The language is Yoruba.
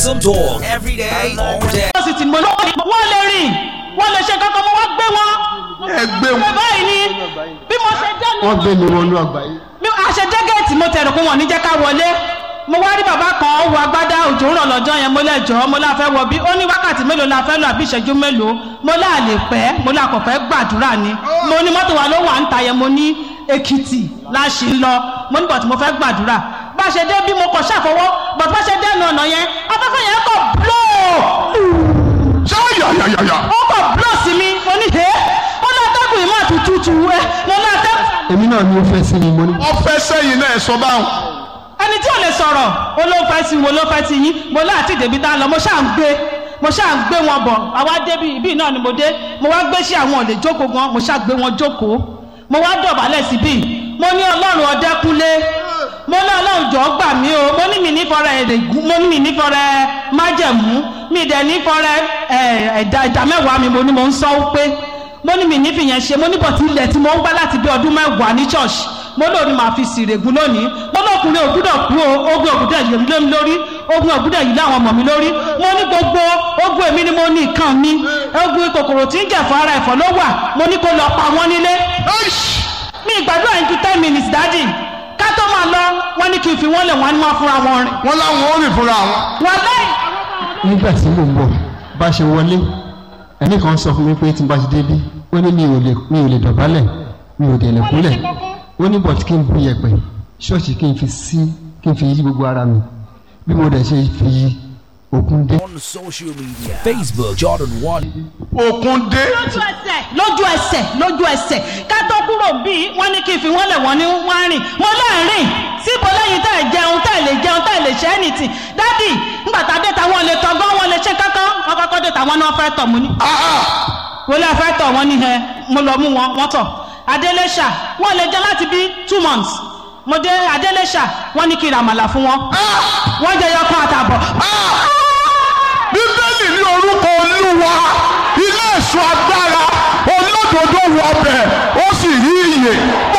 Awesome talk every day, all day. wọ́n sì ti mọ̀ lọ́wọ́ wọ́n lè rìn wọ́n lè ṣe kankan mo wá gbé wọn. ẹ gbé wọn. báyìí ni bí mo ṣe jẹ́ wọ́n gbé mi wọnú àgbáyé. mi a ṣe jẹ́gẹ̀ẹ́tì mo tẹ̀rù pé wọ́n ní jẹ́ ká wọlé mo wá rí bàbá kan ó wọ agbádá òjò ń rọ̀ lọ́jọ́ yẹn mo lẹ́jọ́ mo láà fẹ́ wọ bí ó ní wákàtí mélòó la fẹ́ lọ àbí ìṣẹ́jú mélòó mo láà lè pẹ́ mo láà kọ̀ fẹ́ gbàdúrà ni mo ní mọ́tò wa ló wà ń ta yẹn mo ní èkìtì láṣì ń lọ mo ní bọ̀tí mo fẹ́ gbàdúrà bá a ṣe dé bí mo kọ̀ ṣàfọwọ́ bọ̀tí bá a ṣe dé ẹnu ọ̀nà yẹn afẹ́fẹ́ yẹn kọ̀ blóò ṣáyàyàyàyà. ó kọ̀ blóò sí mi mo ní hẹ́ mo ní atẹ́gùn ìmọ̀ àtútù ẹ mo ní atẹ́gùn èmi náà ni ó fẹ́ sí mi mo ní. ọfẹ sẹyìn náà ẹ sọ báwọn. ẹni tí ò lè sọ̀rọ̀ ó ló fẹ́ sí wo ló fẹ́ sí yín mo láti débi tá a lọ mo ṣáà ń gbé mo ṣáà ń gbé wọn bọ̀ àwa débi ibi náà ni mo dé mo wá gbé sí àwọn òlè jókòó gan mo ṣáà gbé wọn jókòó mo wá dọ̀bálẹ̀ síbí mo ní ọlọ́run ọdẹ́kúnlé mo ní ọlọ́run jọ̀ọ́ gbà mí o mo ní mi nífọ̀rẹ́ èrè mo ní mi nífọ̀rẹ́ májẹ̀mú mi dẹ̀ nífọ̀rẹ́ ẹ̀dá ẹ̀dá mẹ́wàá mi mo ní mo ń sọ pé mo ní mi nífi yẹn ṣe mo ní bọ̀tí ilẹ̀ tí mo ń gbá láti bí ọdún mẹ́wàá ní church mo lóò ní màá fi sìrègùn lónìí mo lókùnrin ògúdọ̀ kú o ogun ògúdọ̀ yìí lé mi lórí ogun ògúdọ̀ yìí láwọn ọmọ mi lórí mo ní gbogbo ogun èmi ni mo ní nǹkan mi ogun kòkòrò tí ń jẹ̀fọ́ ara ẹ̀fọ́ ló wà mo ní kó lọ pa wọ́n nílé mi ìgbàdúrà yín ju ten minutes dájì ká tó máa lọ wọ́n ní kí n fi wọ́n lẹ̀ wọ́n ní wọ́n fúnra wọn rìn wọn láwọn ó rìn fúnra wọn. wọ́n lẹ́yìn nígbà tí mò ń bọ̀ bá ṣe wọlé ẹnì kan sọ fún mi pé tí n bá ti débí ó ní mi ò lè mi ò lè dọ̀bálẹ̀ mi ò dẹ̀ lè kúnlẹ̀ ó ní bọ̀t kí n bu yẹ̀pẹ̀ ṣọ́ọ̀ṣì kí n fi sí kí n fi yí gbogbo ara mi bí mo dẹ̀ ṣe fi yí òkun dé. On social media Facebook, Jordan One. òkun dé. lójú ẹsẹ̀ lójú ẹsẹ̀ lójú ẹsẹ̀ ká tó kúrò bíi wọ́n ní kí n fi wọ́n lẹ̀ wọ́n ní wọ́n rìn mo láàrin síbo lẹ́yìn tẹ́ ẹ̀ jẹun tẹ́ ẹ̀ lè jẹun tẹ́ ẹ̀ lè ṣe anything dádì ńgbà tá a dé táwọn lè tọgbọ́n wọn lè ṣe kankan wọn kọ́kọ́ dé táwọn náà fẹ́ tọ̀ mú ní. wọ́n lè fẹ́ tọ̀ wọ́n ní ẹ mo lọ mú wọn wọ́n tọ̀ adélẹ́ṣà wọ́n lè jẹ láti bí two months mo dé adélẹ́ṣà wọ́n ní kí n ra àmàlà fún wọn wọ́n jẹ yọkan àtàbọ̀. bíbélì ní orúkọ olúwa ilé ẹ̀ṣọ́ agbára olódodo wọbẹ̀ ó sì rí iyè